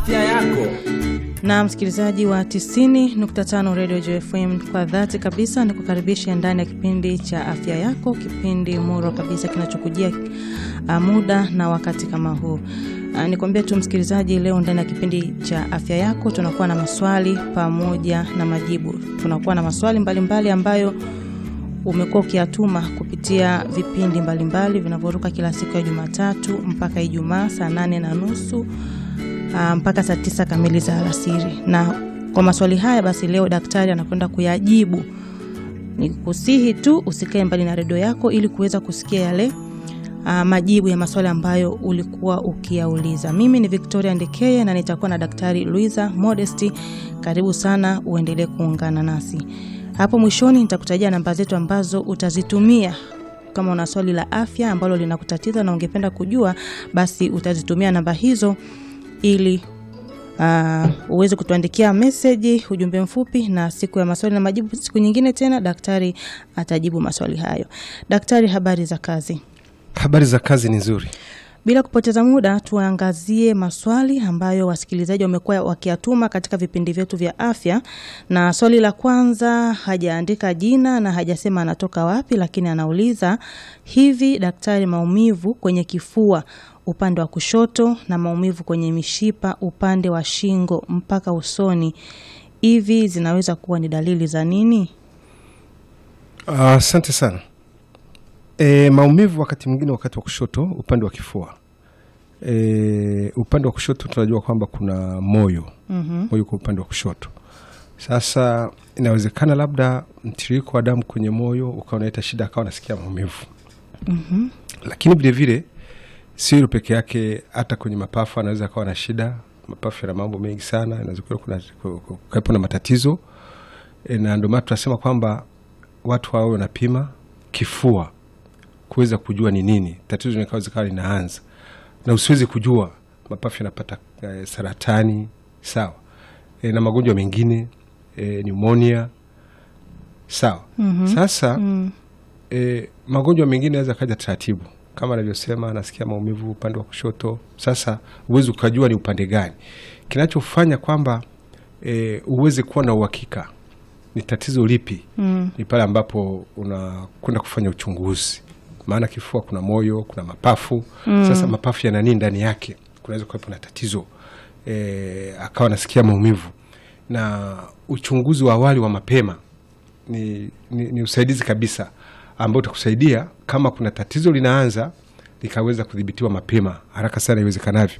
afya yako. na msikilizaji wa 90.5 Radio JFM, kwa dhati kabisa ni kukaribisha ndani ya kipindi cha afya yako, kipindi muro kabisa kinachokujia uh, muda na wakati kama huu. Uh, nikwambia tu msikilizaji, leo ndani ya kipindi cha afya yako tunakuwa na maswali pamoja na majibu. Tunakuwa na maswali mbalimbali mbali ambayo umekuwa ukiyatuma kupitia vipindi mbalimbali vinavyoruka kila siku ya Jumatatu mpaka Ijumaa saa nane na nusu uh, mpaka saa tisa kamili za alasiri. Na kwa maswali haya basi, leo daktari anakwenda kuyajibu. Ni kusihi tu usikae mbali na redio yako ili kuweza kusikia yale uh, majibu ya maswali ambayo ulikuwa ukiyauliza. Mimi ni Victoria Ndekeye na nitakuwa na daktari Luisa Modesti. Karibu sana, uendelee kuungana nasi. Hapo mwishoni nitakutajia namba zetu ambazo utazitumia kama una swali la afya ambalo linakutatiza na ungependa kujua, basi utazitumia namba hizo ili uh, uweze kutuandikia meseji, ujumbe mfupi, na siku ya maswali na majibu, siku nyingine tena daktari atajibu maswali hayo. Daktari, habari za kazi? Habari za kazi ni nzuri. Bila kupoteza muda, tuangazie maswali ambayo wasikilizaji wamekuwa wakiyatuma katika vipindi vyetu vya afya. Na swali la kwanza, hajaandika jina na hajasema anatoka wapi, lakini anauliza hivi, daktari, maumivu kwenye kifua upande wa kushoto na maumivu kwenye mishipa upande wa shingo mpaka usoni, hivi zinaweza kuwa ni dalili za nini? Asante uh, sana. E, maumivu wakati mwingine wakati wa kushoto upande wa kifua. E, upande wa kushoto tunajua kwamba kuna moyo Mhm. moyo kwa upande wa kushoto. Sasa inawezekana labda mtiririko wa damu kwenye moyo ukawa unaleta shida, akawa nasikia maumivu Mhm. lakini vilevile sio hilo peke yake, hata kwenye mapafu anaweza akawa na shida. Mapafu yana mambo mengi sana, inaweza kuwa kuna kuwepo na matatizo e, na ndio maana tunasema kwamba watu wawe wanapima kifua kuweza kujua ni nini tatizo linaweza kawa linaanza, na usiwezi kujua mapafu yanapata e, saratani sawa, e, na magonjwa mengine e, pneumonia sawa. Mhm. Sasa Mm. e, magonjwa mengine yanaweza kaja taratibu kama anavyosema, anasikia maumivu upande wa kushoto. Sasa uwezi ukajua ni upande gani. Kinachofanya kwamba e, uweze kuwa na uhakika ni tatizo lipi Mm. ni pale ambapo unakwenda kufanya uchunguzi, maana kifua kuna moyo, kuna mapafu Mm. Sasa mapafu yana nini ndani yake? Kunaweza kuwepo na tatizo e, akawa anasikia maumivu, na uchunguzi wa awali wa mapema ni, ni, ni usaidizi kabisa ambao utakusaidia kama kuna tatizo linaanza likaweza kudhibitiwa mapema haraka sana iwezekanavyo.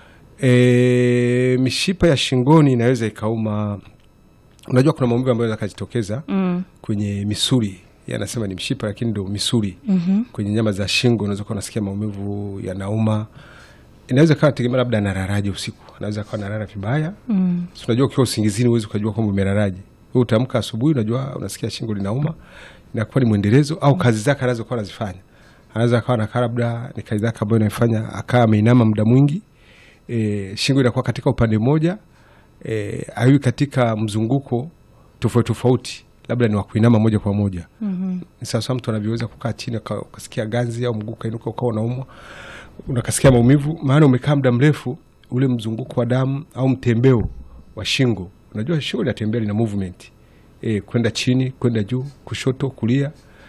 E, mishipa ya shingoni inaweza ikauma. Unajua kuna maumivu ambayo yanaweza kujitokeza Mm. kwenye misuli, yanasema ni mshipa lakini ndo misuli Mhm. kwenye nyama za shingo. Unaweza kuwa unasikia maumivu yanauma, inaweza kawa tegemea labda analaraje usiku, anaweza kawa analala vibaya Mm. Si unajua ukiwa usingizini huwezi ukajua kwamba umelalaje. Wewe utaamka asubuhi, unajua unasikia shingo linauma, inakuwa ni mwendelezo au kazi zake anazokuwa anazifanya. Anaweza akawa nakaa labda ni kazi zake ambayo inaifanya akaa ameinama muda mwingi, e, shingo inakuwa katika upande mmoja, e, aiwi katika mzunguko tofauti tofauti, labda ni wa kuinama moja kwa moja. Mhm. Ni sawasawa mtu anavyoweza kukaa chini uka- ukasikia ganzi au mguu kainuka ukawa unaumwa unakasikia maumivu, maana umekaa muda mrefu, ule mzunguko wa damu au mtembeo wa shingo. Unajua shingo linatembea, lina movement e, kwenda chini kwenda juu, kushoto kulia,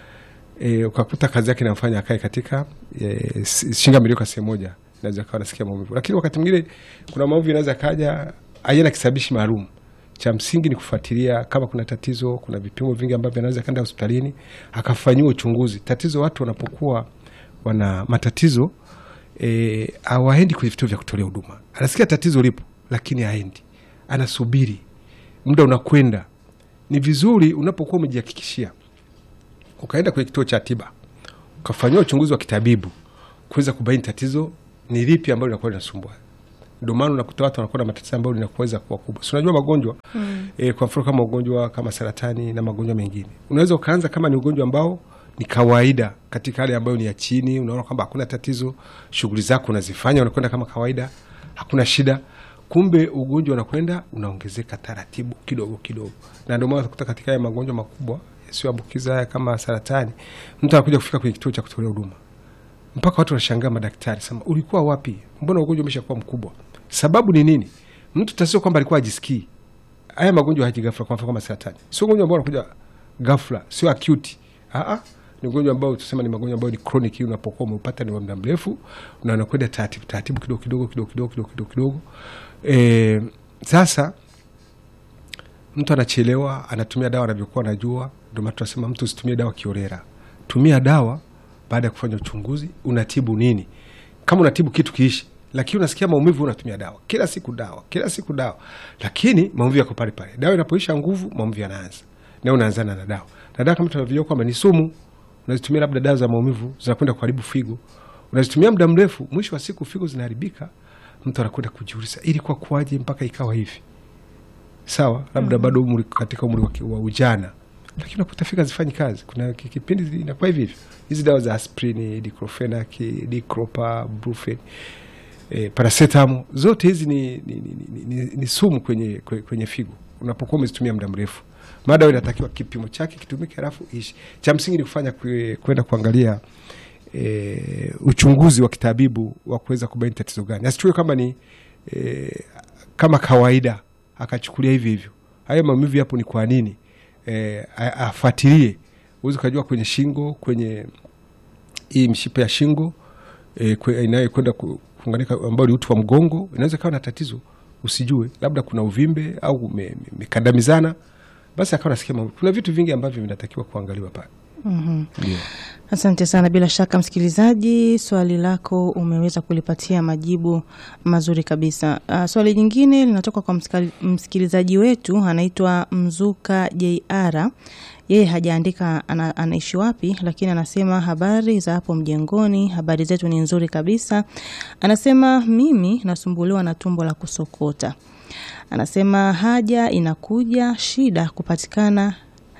e, ukakuta kazi yake inamfanya akae katika e, s- shingo ameliweka sehemu moja, naweza kawa nasikia maumivu. Lakini wakati mwingine kuna maumivu inaweza kaja hayana kisababishi maalum. Cha msingi ni kufuatilia kama kuna tatizo. Kuna vipimo vingi ambavyo anaweza kaenda hospitalini akafanyiwa uchunguzi. Tatizo watu wanapokuwa wana matatizo e, hawaendi kwenye vituo vya kutolea huduma. Anasikia tatizo lipo, lakini haendi, anasubiri, muda unakwenda. Ni vizuri unapokuwa umejihakikishia ukaenda kwenye kituo cha tiba ukafanyiwa uchunguzi wa kitabibu kuweza kubaini tatizo ni lipi ambalo linakuwa linasumbua. Ndio maana unakuta watu wanakuwa na matatizo ambayo linaweza kuwa kubwa. Si unajua magonjwa mm. E, kwa mfano kama ugonjwa kama saratani na magonjwa mengine, unaweza ukaanza kama ni ugonjwa ambao ni kawaida katika hali ambayo ni ya chini, unaona kwamba hakuna tatizo, shughuli zako unazifanya, unakwenda kama kawaida, hakuna shida. Kumbe ugonjwa unakwenda unaongezeka taratibu kidogo kidogo, na ndio maana utakuta katika haya magonjwa makubwa yasiyoambukiza haya kama saratani, mtu anakuja kufika kwenye kituo cha kutolea huduma mpaka watu wanashangaa, madaktari sema, ulikuwa wapi? Mbona ugonjwa umeshakuwa mkubwa? Sababu ni nini? mtu tasio kwamba alikuwa ajisikii. Haya magonjwa haji ghafla, kwa mfano kama saratani, sio ugonjwa ambao unakuja ghafla, sio acute. Ah, ni ugonjwa ambao tusema ni magonjwa ambayo ni chronic. Unapokuwa umeupata ni wa muda mrefu, na unakwenda taratibu taratibu, kidogo kidogo kidogo kidogo kidogo kidogo kidogo. Eh, sasa mtu anachelewa, anatumia dawa anavyokuwa anajua. Ndio maana tunasema mtu usitumie dawa kiorera, tumia dawa baada ya kufanya uchunguzi, unatibu nini. Kama unatibu kitu kiishi, lakini unasikia maumivu, unatumia dawa kila siku, dawa kila siku, dawa, lakini maumivu yako pale pale. Dawa inapoisha nguvu, maumivu yanaanza, na unaanzana na dawa. Na dawa kama tunavyojua kwamba ni sumu, unazitumia labda dawa za maumivu zinakwenda kuharibu figo, unazitumia muda mrefu, mwisho wa siku figo zinaharibika, mtu anakwenda kujiuliza, ilikuwa kuwaje mpaka ikawa hivi? Sawa, labda bado umri, katika umri wa ki- wa ujana, lakini unakuta figo hazifanyi kazi. Kuna ki- kipindi zi- inakuwa hivi hivyo. Hizi dawa za aspirini, diclofenac, dicropa, brufen, eh, paracetamol zote hizi ni, ni, ni, ni, ni, ni sumu kwenye, kwe- kwenye figo unapokuwa umezitumia muda mrefu. Madawa inatakiwa kipimo chake kitumike, halafu ishi. Cha msingi ni kufanya kwe- kwenda kuangalia e, uchunguzi wa kitabibu wa kuweza kubaini tatizo gani. Asichukue kama ni e, kama kawaida akachukulia hivi hivyo. Haya maumivu yapo ni kwa nini? E, a- afuatilie. Uwezi ukajua kwenye shingo, kwenye hii mshipa ya shingo e, kwe- inayokwenda ku- kuunganika ambao ni uti wa mgongo, inaweza ikawa na tatizo usijue, labda kuna uvimbe au ume- ume- umekandamizana, basi akawa nasikia maumivu. Kuna vitu vingi ambavyo vinatakiwa kuangaliwa pale. Ndio. Asante sana. Bila shaka, msikilizaji, swali lako umeweza kulipatia majibu mazuri kabisa. Uh, swali jingine linatoka kwa msikali- msikilizaji wetu anaitwa Mzuka JR. Yeye hajaandika ana, anaishi wapi, lakini anasema habari za hapo mjengoni, habari zetu ni nzuri kabisa. Anasema mimi nasumbuliwa na tumbo la kusokota. Anasema haja inakuja, shida kupatikana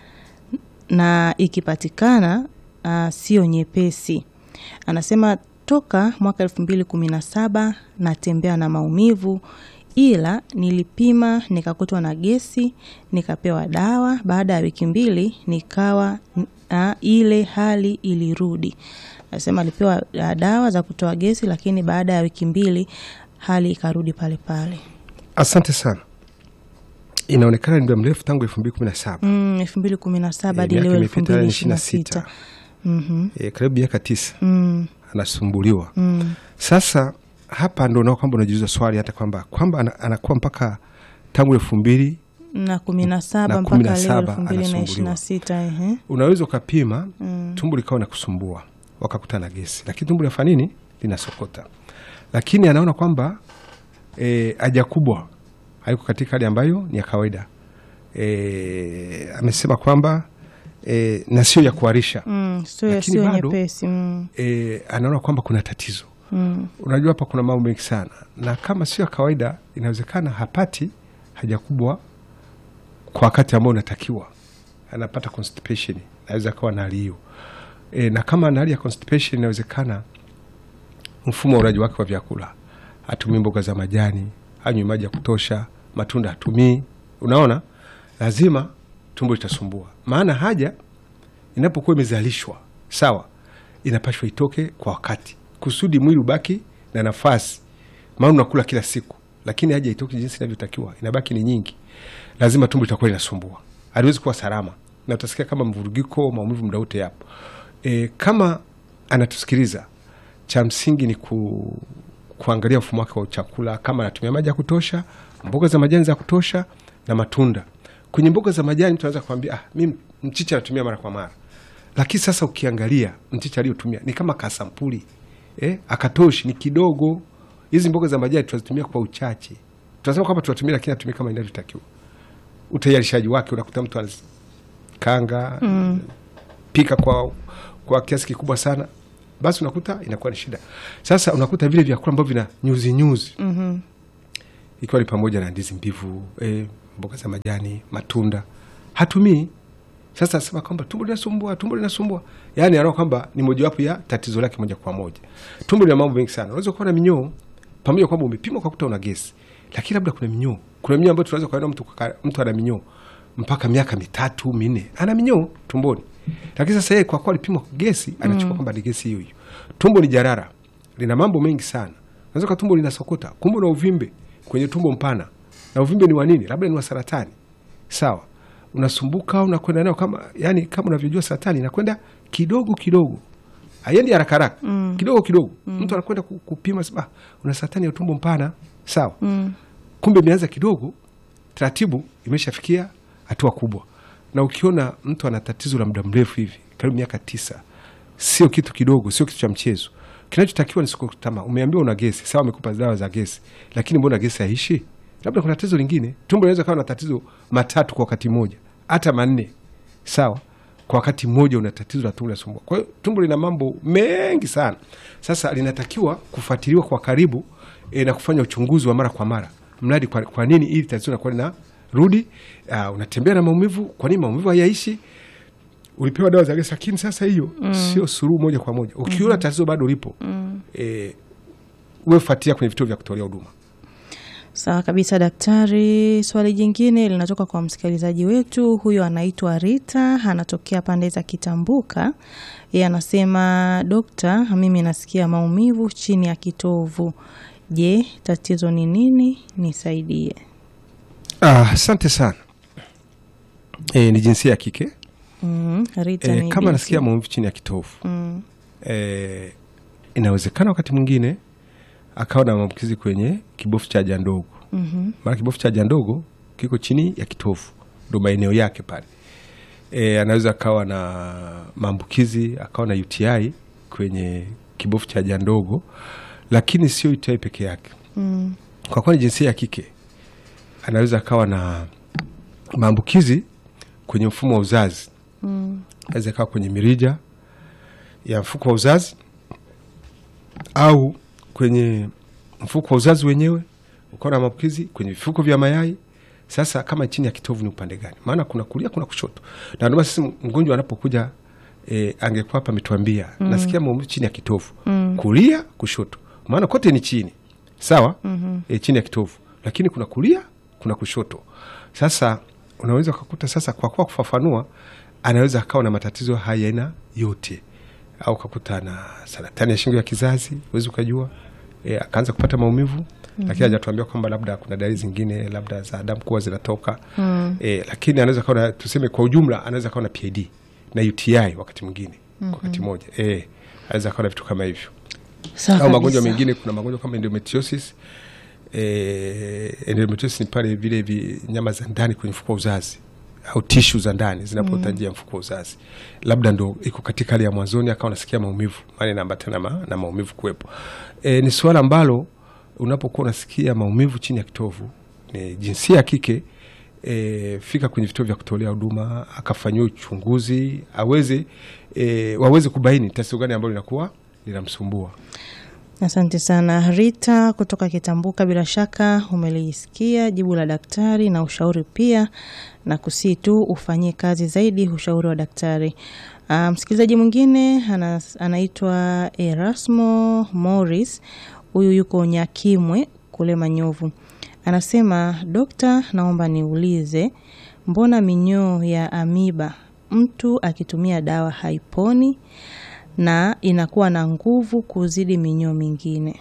na ikipatikana uh, sio nyepesi. Anasema toka mwaka elfu mbili kumi na saba natembea na maumivu, ila nilipima nikakutwa na gesi, nikapewa dawa. Baada ya wiki mbili nikawa uh, ile hali ilirudi. Anasema alipewa uh, dawa za kutoa gesi, lakini baada ya wiki mbili hali ikarudi pale pale. Asante sana. Inaonekana ni muda mrefu tangu elfu mbili kumi na saba Mm, elfu mbili kumi na saba hadi miaka leo elfu imepita mbili ishirini ishirini na na sita. sita Eh, karibu miaka tisa Mm, anasumbuliwa. mm. Sasa hapa ndo nao kwamba unajiuliza swali hata kwamba kwamba ana- anakuwa mpaka tangu elfu mbili na kumi na saba Na mpaka kumi na leo saba elfu mbili na ishirini anasumbuliwa. na sita ehe. unaweza ukapima Mm. tumbo likawa na kusumbua wakakuta na gesi, lakini tumbo linafanya nini? Linasokota, lakini anaona kwamba e, haja kubwa haiko katika hali ambayo ni ya kawaida. E, amesema kwamba e, na sio ya kuharisha Mm, sio Lakini sio bado- nyepesi mm, e, anaona kwamba kuna tatizo. mm, Unajua, hapa kuna mambo mengi sana, na kama sio ya kawaida, inawezekana hapati haja kubwa kwa wakati ambao unatakiwa, anapata constipation, naweza akawa na hali hiyo e, na kama ana hali ya constipation, inawezekana mfumo wa ulaji wake wa vyakula, hatumii mboga za majani, hanywi maji ya kutosha, matunda hatumii. Unaona, lazima tumbo litasumbua, maana haja inapokuwa imezalishwa sawa, inapashwa itoke kwa wakati kusudi mwili ubaki na nafasi, maana unakula kila siku, lakini haja itoke jinsi inavyotakiwa, inabaki ni nyingi, lazima tumbo litakuwa linasumbua, haliwezi kuwa salama, na utasikia kama mvurugiko, maumivu muda wote yapo. E, kama anatusikiliza, cha msingi ni ku, kuangalia mfumo wake wa chakula, kama anatumia maji ya kutosha, mboga za majani za kutosha na matunda. Kwenye mboga za majani tunaweza kuambia ah, mi mchicha natumia mara kwa mara, lakini sasa ukiangalia mchicha aliyotumia ni kama kasampuli eh, akatoshi ni kidogo. Hizi mboga za majani tunazitumia kwa uchache, tunasema kwamba tunatumia, lakini atumia kama inavyotakiwa. Utayarishaji wake unakuta mtu anakanga mm. pika kwa, kwa kiasi kikubwa sana, basi unakuta inakuwa ni shida. Sasa unakuta vile vyakula ambavyo vina nyuzi nyuzi mhm. ikiwa ni pamoja na ndizi mbivu eh, mboga za majani, matunda hatumii. Sasa asema kwamba tumbo linasumbua, tumbo linasumbua, yaani anaona kwamba ni mojawapo ya tatizo lake moja kwa moja. Tumbo lina mambo mengi sana, unaweza kuwa na minyoo pamoja kwamba umepima ukakuta una gesi, lakini labda kuna minyoo. Kuna minyoo ambayo tunaweza kuona mtu, kaka- mtu ana minyoo mpaka miaka mitatu minne, ana minyoo tumboni, lakini sasa yeye kwa kuwa alipima gesi anachukua kwamba ni gesi hiyo hiyo. Tumbo ni jarara, lina mambo mengi sana. Unaweza kuwa tumbo linasokota, kumbe na uvimbe kwenye tumbo mpana na uvimbe ni wa nini labda ni wa saratani sawa unasumbuka unakwenda nayo kama yani kama unavyojua saratani inakwenda kidogo kidogo haiendi haraka haraka mm. kidogo kidogo mm. mtu anakwenda ku- kupima sema, "Ah, una saratani ya utumbo mpana sawa Mm. kumbe imeanza kidogo taratibu imeshafikia hatua kubwa na ukiona mtu ana tatizo la muda mrefu hivi karibu miaka tisa sio kitu kidogo sio kitu cha mchezo kinachotakiwa ni sikutama umeambiwa una gesi sawa amekupa dawa za gesi lakini mbona gesi haishi labda kuna tatizo lingine tumbo linaweza kawa na tatizo matatu kwa wakati mmoja hata manne sawa kwa wakati mmoja una tatizo la tumbo linasumbua kwa hiyo tumbo lina mambo mengi sana sasa linatakiwa kufuatiliwa kwa karibu e, na kufanya uchunguzi wa mara kwa mara mradi kwa, kwa nini ili tatizo linakuwa lina rudi uh, unatembea na maumivu kwa nini maumivu hayaishi ulipewa dawa za gesi lakini sasa hiyo mm. sio suruhu moja kwa moja ukiona mm-hmm. tatizo bado lipo mm. e, uwe fuatilia kwenye vituo vya kutolea huduma Sawa kabisa daktari. Swali jingine linatoka kwa msikilizaji wetu, huyo anaitwa Rita, anatokea pande za Kitambuka. Yeye anasema dokta, mimi nasikia maumivu chini ya kitovu. Je, tatizo ni nini? Nisaidie. Ah, asante sana e, ni jinsia ya kike Mm, Rita e, ni kama binti. nasikia maumivu chini ya kitovu Mm, e, inawezekana wakati mwingine akawa na maambukizi kwenye kibofu cha haja ndogo mhm, maana kibofu cha haja ndogo kiko chini ya kitovu ndo maeneo yake pale e, anaweza akawa na maambukizi akawa na UTI kwenye kibofu cha haja ndogo lakini sio UTI peke yake mm, kwa kuwa ni jinsia ya kike anaweza akawa na maambukizi kwenye mfumo wa uzazi mm, aweza ikawa kwenye mirija ya mfuko wa uzazi au kwenye mfuko wa uzazi wenyewe ukawa na maambukizi kwenye vifuko vya mayai sasa kama chini ya kitovu ni upande gani maana kuna kulia kuna kushoto na ndio maana sasa mgonjwa anapokuja e, angekuwa hapa ametuambia mm. nasikia maumivu chini ya kitovu Mm. kulia kushoto maana kote ni chini sawa mm-hmm. e, chini ya kitovu lakini kuna kulia kuna kushoto sasa unaweza ukakuta sasa kwa kuwa kufafanua anaweza akawa na matatizo haya aina yote au ukakuta na saratani ya shingo ya kizazi huwezi ukajua e, akaanza kupata maumivu mm-hmm. lakini hajatuambia kwamba labda kuna dalili zingine labda za damu kuwa zinatoka mm. e, lakini anaweza kawa na tuseme kwa ujumla anaweza kawa na PID na UTI wakati mwingine mm-hmm. kwa wakati mmoja e, anaweza kawa na vitu kama hivyo sawa au magonjwa kabisa. mengine kuna magonjwa kama endometriosis eh, endometriosis ni pale vile vi nyama za ndani kwenye mfuko wa uzazi au tishu za ndani zinapota njia ya mfuko wa uzazi labda ndo iko katika hali ya mwanzoni akawa nasikia maumivu maana inaambatana ma, na maumivu kuwepo e, ni suala ambalo unapokuwa unasikia maumivu chini ya kitovu ni jinsia ya kike e, fika kwenye vituo vya kutolea huduma akafanyiwa uchunguzi aweze e, waweze kubaini tatizo gani ambalo linakuwa linamsumbua Asante sana Rita kutoka Kitambuka. Bila shaka umelisikia jibu la daktari na ushauri pia, na kusii tu ufanyie kazi zaidi ushauri wa daktari. Ah, msikilizaji mwingine ana, anaitwa Erasmo Morris, huyu yuko Nyakimwe kule Manyovu. Anasema, dokta, naomba niulize, mbona minyoo ya amiba mtu akitumia dawa haiponi na inakuwa na nguvu kuzidi minyoo mingine.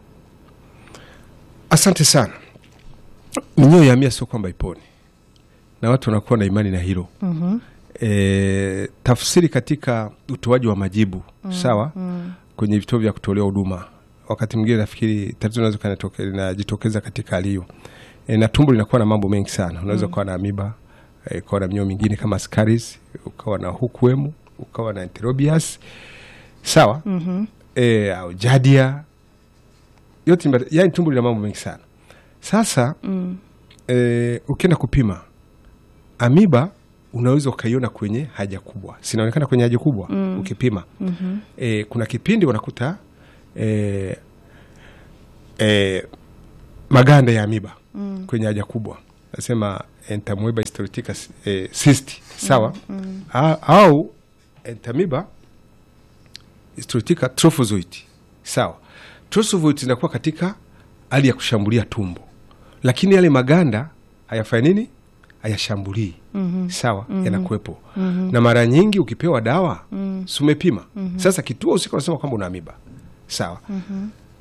Asante sana. Minyoo ya mia sio kwamba iponi, na watu wanakuwa na imani na hilo Mhm. e, tafsiri katika utoaji wa majibu sawa kwenye vituo vya kutolea huduma. Wakati mwingine nafikiri tatizo linaweza kanatoke- linajitokeza katika hali hiyo e, na tumbo linakuwa na mambo mengi sana. Unaweza ukawa na amiba e, ukawa na minyoo mingine kama scaries, ukawa na hookworm, ukawa na enterobius sawa Mhm. e, au jadia yote ni mbali- yani tumbo lina mambo mengi sana sasa Mm. e, ukienda kupima amiba unaweza ukaiona kwenye haja kubwa sinaonekana kwenye haja kubwa mm. ukipima Mhm. e, kuna kipindi wanakuta e, e, maganda ya amiba mm. kwenye haja kubwa nasema entamoeba histolytica e, cyst sawa mm. A, au entamiba histolytica trophozoite sawa trophozoite zinakuwa katika hali ya kushambulia tumbo lakini yale maganda hayafanya nini hayashambulii mm-hmm. sawa mm-hmm. yanakuwepo mm-hmm. na mara nyingi ukipewa dawa mm-hmm. sumepima mm-hmm. sasa kituo husika unasema kwamba una amiba sawa mm-hmm.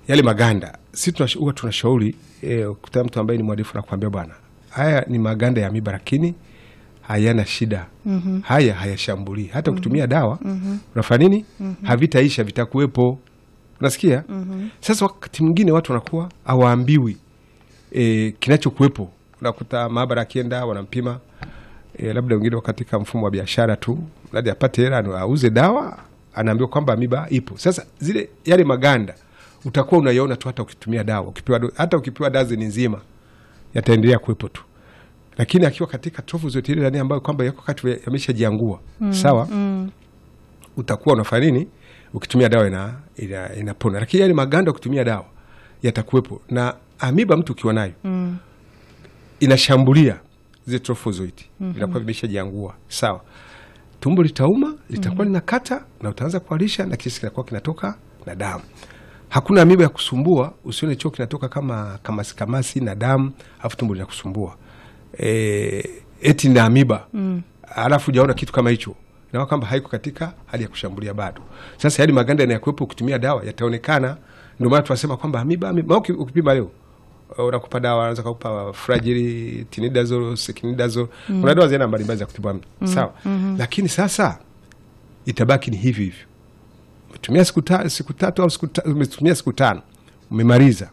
yale maganda si tunash- huwa tunashauri eh, ukutana mtu ambaye ni mwadifu nakwambia bwana haya ni maganda ya miba lakini hayana shida mm-hmm. haya hayashambulii hata ukitumia dawa mm-hmm. unafanya nini mm-hmm. havitaisha vitakuwepo unasikia mm-hmm. sasa wakati mwingine watu wanakuwa hawaambiwi e, kinachokuwepo unakuta maabara akienda wanampima e, labda wengine katika mfumo wa biashara tu labda apate hela anu- auze dawa anaambiwa kwamba amiba ipo sasa zile yale maganda utakuwa unaiona tu hata ukitumia dawa ukipewa do- hata ukipewa dazeni nzima yataendelea kuwepo tu lakini akiwa katika trofu zote ile ndani ambayo kwamba yako kati ya- yameshajiangua mm, sawa mm. utakuwa unafanya nini ukitumia dawa ina, ina, inapona lakini yale maganda ukitumia dawa yatakuwepo na amiba mtu ukiwa nayo mm. inashambulia zile trofozoiti mm-hmm. inakuwa vimeshajiangua sawa tumbo litauma litakuwa mm-hmm. linakata na utaanza kualisha na kisi kinakuwa kinatoka na damu hakuna amiba ya kusumbua usione choo kinatoka kama kamasi kamasi na damu alafu tumbo linakusumbua e, eti na amiba mm. alafu ujaona kitu kama hicho naona kwamba haiko katika hali ya kushambulia bado sasa yale maganda yanayakuwepo ukitumia dawa yataonekana ndio maana tunasema kwamba amiba, amiba. Uki- ukipima leo uh, unakupa dawa anaweza kukupa fragili tinidazole sekinidazole mm. kuna dawa zina mbalimbali za kutibu amiba mm. sawa mm-hmm. lakini sasa itabaki ni hivi hivyo umetumia siku, ta, siku tatu au siku ta, umetumia siku tano umemaliza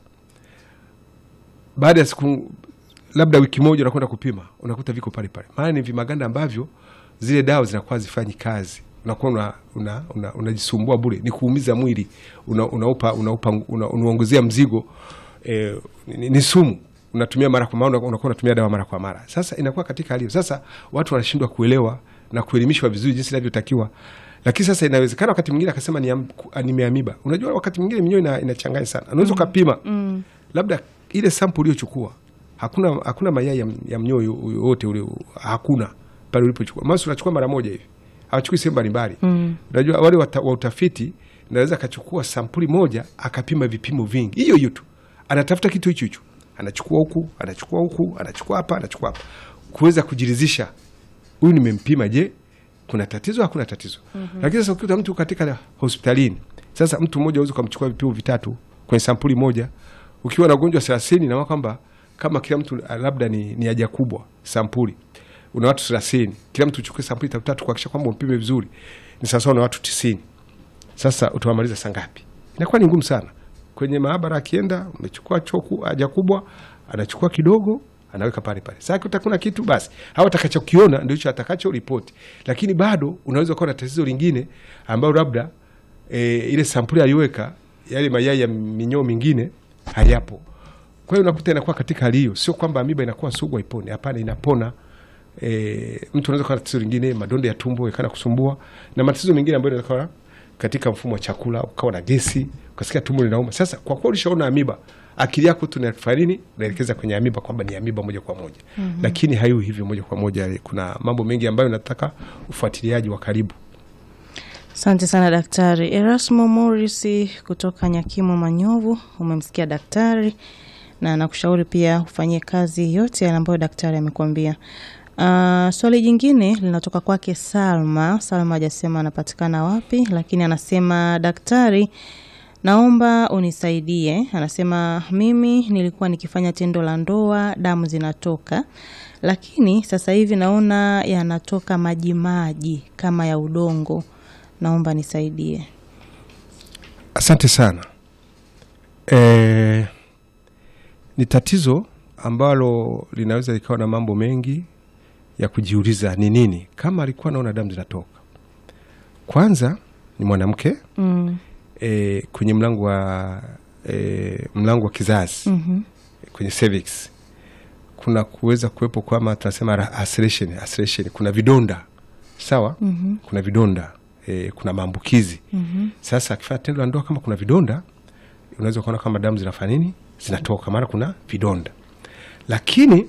baada ya siku labda wiki moja unakwenda kupima unakuta viko pale pale maana ni vimaganda ambavyo zile dawa zinakuwa zifanyi kazi unakuwa una, una, una, unajisumbua bure ni kuumiza mwili una, unaupa unaupa una, unaongezea mzigo eh, ni, ni sumu unatumia mara kwa mara unakuwa unatumia dawa mara kwa mara sasa inakuwa katika hali hiyo sasa watu wanashindwa kuelewa na kuelimishwa vizuri jinsi inavyotakiwa lakini sasa inawezekana wakati mwingine akasema ni am- ku- nimeamiba unajua wakati mwingine minyoo ina, inachanganya sana unaweza ukapima mm. labda ile sample uliochukua hakuna hakuna mayai ya, ya mnyoo yo- yoyote ule hakuna pale ulipochukua masi unachukua mara moja hivi hawachukui sehemu mbalimbali mm. unajua wale wa, wa utafiti naweza akachukua sampuli moja akapima vipimo vingi hiyo hiyo tu anatafuta kitu hicho hicho anachukua huku anachukua huku anachukua hapa anachukua hapa kuweza kujiridhisha huyu nimempima je kuna tatizo hakuna tatizo mm-hmm. lakini sasa ukikuta mtu katika hospitalini sasa mtu mmoja awezi ukamchukua vipimo vitatu kwenye sampuli moja ukiwa na ugonjwa thelathini naona kwamba kama kila mtu ah, labda ni, ni haja kubwa sampuli una watu thelathini kila mtu uchukue sampuli tatu tatu kuhakikisha kwamba umpime vizuri ni sawasawa na watu tisini sasa utawamaliza saa ngapi inakuwa ni ngumu sana kwenye maabara akienda umechukua choku haja kubwa anachukua kidogo anaweka pale pale sasa kuta kuna kitu basi au atakachokiona ndio hicho atakacho ripoti lakini bado unaweza kuwa na tatizo lingine ambayo labda e, ile sampuli aliweka yale mayai ya minyoo mingine hayapo kwa hiyo unakuta inakuwa katika hali hiyo sio kwamba amiba inakuwa sugu haipone hapana inapona e, mtu anaweza kuwa na tatizo lingine madonda ya tumbo yakana kusumbua na matatizo mengine ambayo yanaweza kuwa katika mfumo wa chakula ukawa na gesi ukasikia tumbo linauma sasa kwa kuwa ulishaona amiba akili yako tu inafanya nini unaelekeza kwenye amiba kwamba ni amiba moja kwa moja mm-hmm. lakini haiwi hivyo moja kwa moja kuna mambo mengi ambayo nataka ufuatiliaji wa karibu Asante sana Daktari Erasmo Morris kutoka Nyakimo Manyovu. Umemsikia daktari na nakushauri pia ufanyie kazi yote yale ambayo daktari amekuambia. Uh, swali jingine linatoka kwake Salma. Salma hajasema anapatikana wapi, lakini anasema daktari, naomba unisaidie. Anasema mimi nilikuwa nikifanya tendo la ndoa, damu zinatoka, lakini sasa hivi naona yanatoka maji maji kama ya udongo. Naomba nisaidie. asante sana e, ni tatizo ambalo linaweza likawa na mambo mengi ya kujiuliza ni nini kama alikuwa naona damu zinatoka kwanza ni mwanamke Mm. e, kwenye mlango wa e, mlango wa kizazi Mhm. kwenye cervix kuna kuweza kuwepo kwama tunasema ra- ulceration, ulceration. kuna vidonda sawa Mhm. kuna vidonda e, kuna maambukizi Mhm. sasa akifanya tendo la ndoa kama kuna vidonda unaweza ukaona kama damu zinafanya nini zinatoka maana kuna vidonda lakini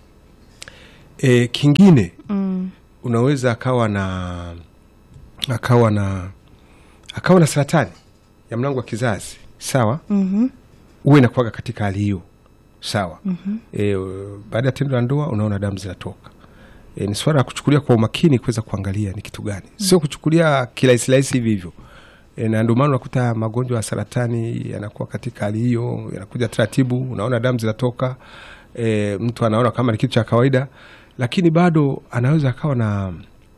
e, kingine Mm. unaweza akawa na akawa na akawa na saratani ya mlango wa kizazi sawa Mhm. huwa inakuwaga katika hali hiyo sawa mm-hmm. e, baada ya tendo la ndoa unaona damu zinatoka e, ni swala la kuchukulia kwa umakini kuweza kuangalia ni kitu gani mm-hmm. sio kuchukulia kirahisi rahisi hivi hivyo e, na ndio maana unakuta magonjwa ya saratani yanakuwa katika hali hiyo, yanakuja taratibu, unaona damu zinatoka e, mtu anaona kama ni kitu cha kawaida, lakini bado anaweza akawa na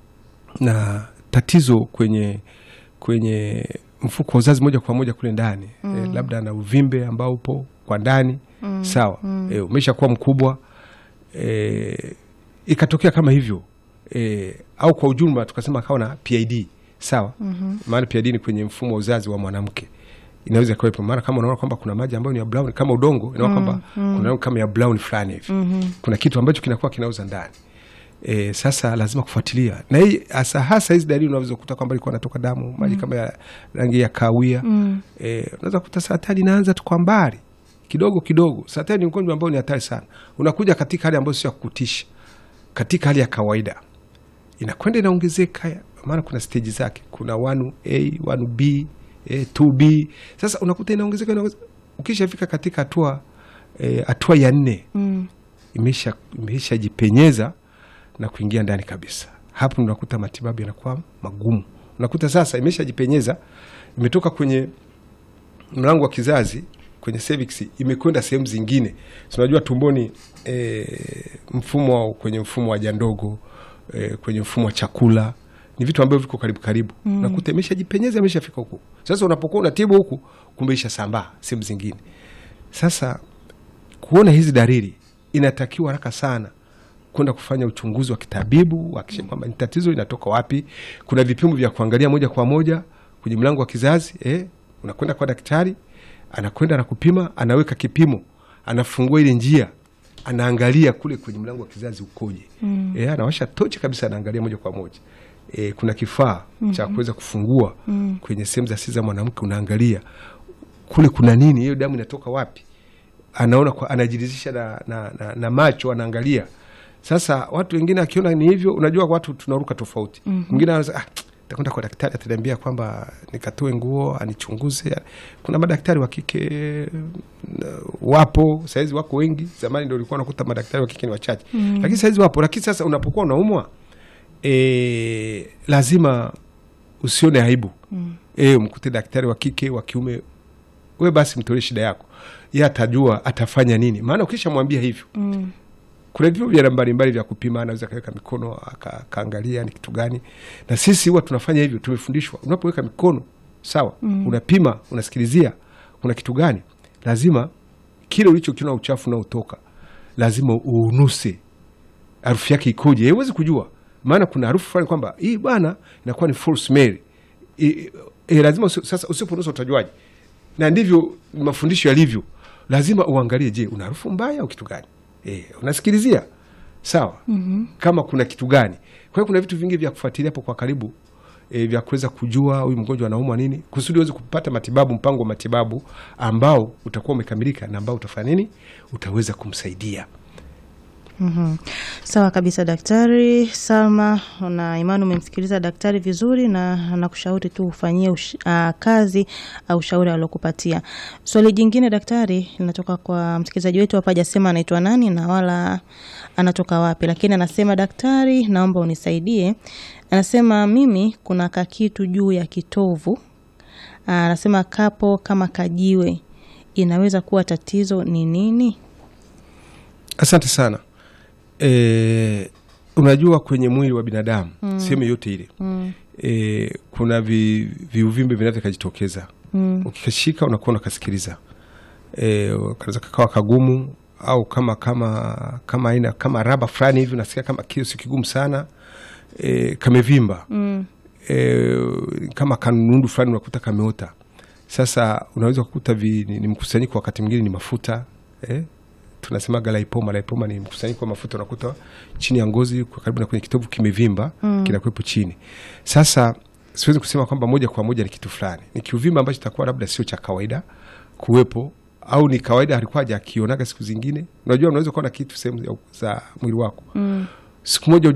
na tatizo kwenye kwenye mfuko wa uzazi moja kwa moja kule ndani mm. E, labda ana uvimbe ambao upo kwa ndani mm. sawa mm. E, umesha kuwa mkubwa e, ikatokea kama hivyo e, au kwa ujumla tukasema akawa na PID sawa mm-hmm. maana PID ni kwenye mfumo wa uzazi wa mwanamke inaweza ikawepo, maana kama unaona kwamba kuna maji ambayo ni ya brown kama udongo, inaona kwamba mm, kuna rangi kama ya brown fulani hivi mm-hmm. kuna kitu ambacho kinakuwa kinauza ndani E, sasa lazima kufuatilia na hii hasa hasa hizi dalili unaweza kukuta kwamba ilikuwa natoka damu maji kama ya rangi ya kahawia mm. E, unaweza kukuta saratani inaanza tu kwa mbali kidogo kidogo. Saratani ni ugonjwa ambao ni hatari sana, unakuja katika hali ambayo sio ya kukutisha, katika hali ya kawaida inakwenda inaongezeka, maana kuna steji zake, kuna 1A 1B eh, 2B. Sasa unakuta inaongezeka, inaongezeka. Ukishafika katika hatua hatua eh, ya nne mm. imesha imeshajipenyeza na kuingia ndani kabisa. Hapo unakuta matibabu yanakuwa magumu. Unakuta sasa imeshajipenyeza, imetoka kwenye mlango wa kizazi kwenye cervix, imekwenda sehemu zingine. Unajua tumboni, e, mfumo kwenye mfumo wa haja ndogo e, kwenye mfumo wa chakula ni vitu ambavyo viko karibu karibu. Mm. Unakuta imeshajipenyeza, imeshafika huku. Sasa unapokuwa unatibu huku, kumbe ishasambaa sehemu zingine. Sasa kuona hizi dalili, inatakiwa haraka sana kwenda kufanya uchunguzi wa kitabibu hakikisha kwamba ni tatizo inatoka wapi. Kuna vipimo vya kuangalia moja kwa moja kwenye mlango wa kizazi eh, unakwenda kwa daktari, anakwenda anakupima, anaweka kipimo, anafungua ile njia, anaangalia kule kwenye mlango wa kizazi ukoje. Mm. Eh, anawasha tochi kabisa, anaangalia moja kwa moja. Eh, kuna kifaa mm -hmm. cha kuweza kufungua mm. kwenye sehemu za siri za mwanamke, unaangalia kule kuna nini, hiyo damu inatoka wapi, anaona kwa, anajiridhisha na, na, na, na macho anaangalia sasa watu wengine akiona ni hivyo, unajua watu tunaruka tofauti. Mwingine mm -hmm. anaweza ah, takwenda kwa daktari ataniambia kwamba nikatoe nguo anichunguze. Kuna madaktari wa kike wapo sahizi, wako wengi. Zamani ndio ulikuwa unakuta madaktari wa kike ni wachache mm -hmm. lakini sahizi wapo. Lakini sasa unapokuwa unaumwa e, lazima usione aibu mm -hmm. e, mkute daktari wa kike wa kiume, we basi mtolee shida yako, ye atajua atafanya nini, maana ukishamwambia hivyo mm -hmm kuna vipimo vya mbalimbali vya kupima, anaweza akaweka mikono akaangalia ni kitu gani, na sisi huwa tunafanya hivyo. Tumefundishwa unapoweka mikono sawa, mm. unapima, unasikilizia kuna kitu gani, lazima kile ulichokiona uchafu unaotoka lazima uunuse, harufu yake ikoje. Huwezi kujua, maana kuna harufu fulani kwamba hii bwana inakuwa ni false smell e, e, lazima sasa, usiponusa utajuaje? Na ndivyo mafundisho yalivyo, lazima uangalie, je, una harufu mbaya au kitu gani? E, unasikilizia sawa. mm -hmm. Kama kuna kitu gani. Kwa hiyo kuna vitu vingi vya kufuatilia hapo kwa karibu e, vya kuweza kujua huyu mgonjwa anaumwa nini, kusudi uweze kupata matibabu, mpango wa matibabu ambao utakuwa umekamilika na ambao utafanya nini, utaweza kumsaidia. Mm -hmm. Sawa kabisa Daktari Salma, na imani umemsikiliza daktari vizuri na nakushauri tu ufanyie uh, kazi au uh, ushauri aliokupatia. Swali jingine daktari linatoka kwa msikilizaji wetu hapa, hajasema anaitwa nani na wala anatoka wapi, lakini anasema daktari, naomba unisaidie. Anasema mimi kuna kakitu juu ya kitovu, uh, anasema kapo kama kajiwe, inaweza kuwa tatizo ni nini? Asante sana. E, unajua kwenye mwili wa binadamu mm. sehemu yote ile mm. e, kuna vi, viuvimbe vinaweza kajitokeza mm. ukikashika unakuwa unakasikiliza e, kanaweza kakawa kagumu au kama kama kama aina kama raba fulani hivi unasikia kama kio si kigumu sana e, kamevimba mm. e, kama kanundu fulani unakuta kameota. Sasa unaweza kukuta vi, ni, ni mkusanyiko, wakati mwingine ni mafuta eh? tunasemaga laipoma. Laipoma ni mkusanyiko wa mafuta unakuta chini ya ngozi kwa karibu na kwenye kitovu kimevimba, mm. kinakuwepo chini. Sasa siwezi kusema kwamba moja kwa moja ni kitu fulani, ni kiuvimba ambacho takuwa labda sio cha kawaida kuwepo, au ni kawaida alikuwa hajakionaga siku zingine. Unajua, unaweza kuwa na kitu sehemu za mwili wako mm. siku moja